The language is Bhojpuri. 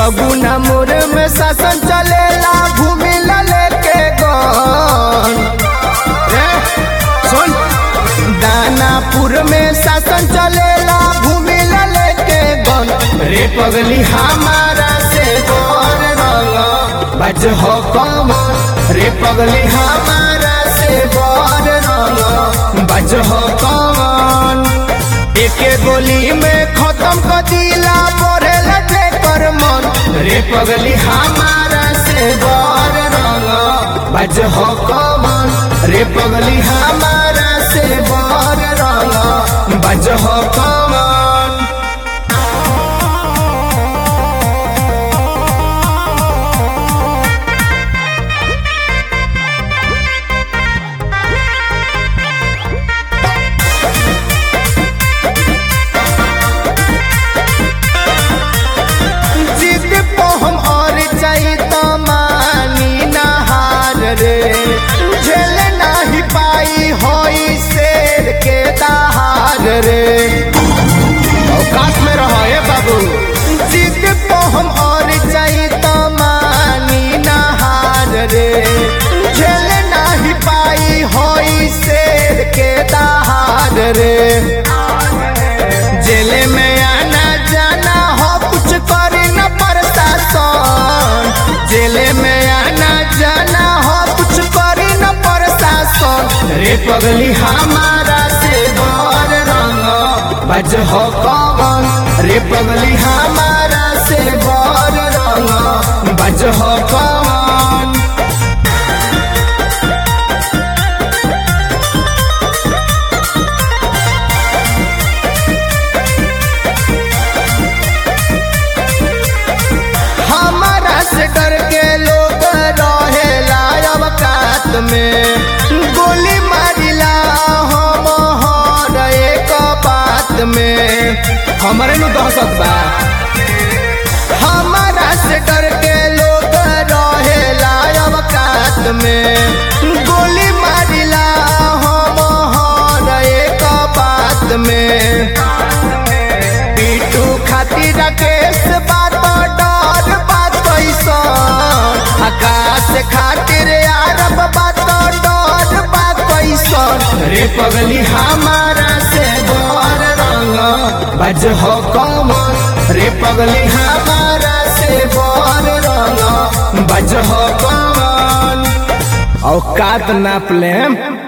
सगुना मोर में शासन चलेला भूमि ला लेके गन ए, सुन दानापुर में शासन चलेला भूमि ला लेके गन रे पगली हमारा से बर रंग बज हो कमन रे पगली हमारा से बर रंग बज हो कमन एके गोली में खत्म कर दिला पढ़े लगे कर मन रे पगली हमारा से बर रंग बज हो कमन रे पगली हमारा से बर रंग बज हो कमन जिद पे हम और जाई तो मानी नहार रे झेल नाही पाई होई शेर के दहार रे औकात में रहो ए बाबू जिद पे हम और जाई तो मानी नहार रे झेल नाही पाई होई शेर के दहार रे जेले में आना जाना हो कुछ करे न प्रशासन जेले में आना जाना हो कुछ करे न प्रशासन रे पगली हमारा से बर रंग बज हो कौन रे पगली हमारा से बर रंग बज हो कौन हमारा से डर के लोग रहेला अवकात में गोली मारिला हम हर एक बात में हमारे नु दहशत बा हमारा से डर के लोग रहेला अवकात में गोली मारिला हम हर एक बात में पीटू खातिर राकेश बात डर बात कैसन आकाश खातिर अरब बात डर बात कैसन रे पगली हमारा से बर रंग बज हो कमन रे पगली हमारा से बर रंग बज हो कमन औकात नाप लेम